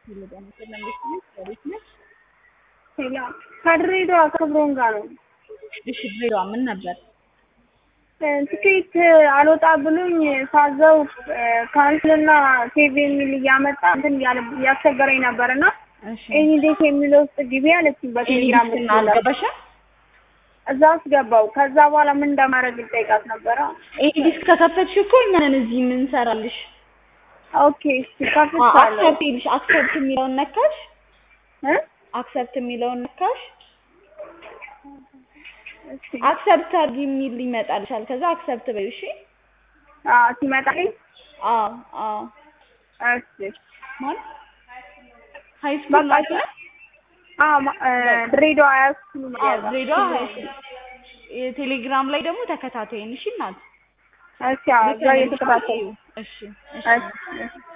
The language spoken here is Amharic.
ከድሬዳዋ ክብሮም ጋር ነው። እሺ ድሬዳዋ ምን ነበር? ትኬት አልወጣ ብሎኝ ሳዘው ካንስልና ሴቭ የሚል እያመጣ እንትን እያስቸገረኝ ነበር እና እሺ ኤኒዴት የሚለው ውስጥ ግቢ አለችኝ በቴሌግራም ኤዲክስን አልገባሽም? እዛ አስገባው። ከዛ በኋላ ምን እንደማደርግ ልጠይቃት ነበረ። ኤዲክስ ከከፈትሽ እኮ እኛ ነን እዚህ የምንሰራልሽ። ኦኬ እሺ ከፍቻለሁ አክሰፕት ይልሽ አክሰፕት የሚለውን ነካሽ? እ አክሰፕት የሚለውን ነካሽ? እሺ አክሰፕት አድርጊ የሚል ይመጣልሻል። ከዛ አክሰፕት በይው እሺ። አዎ ሲመጣልኝ አዎ አዎ እሺ ማለት ሃይ ስኩል በቃ ላይ አዎ ማ- እ ድሬዳዋ ያስኩሉ አዎ ድሬዳዋ ሃይ ስኩል የቴሌግራም ላይ ደግሞ ተከታተይን እሺ እናት እሺ አዎ እዛ እየተከታተልኩ እሺ እሺ እሺ እሺ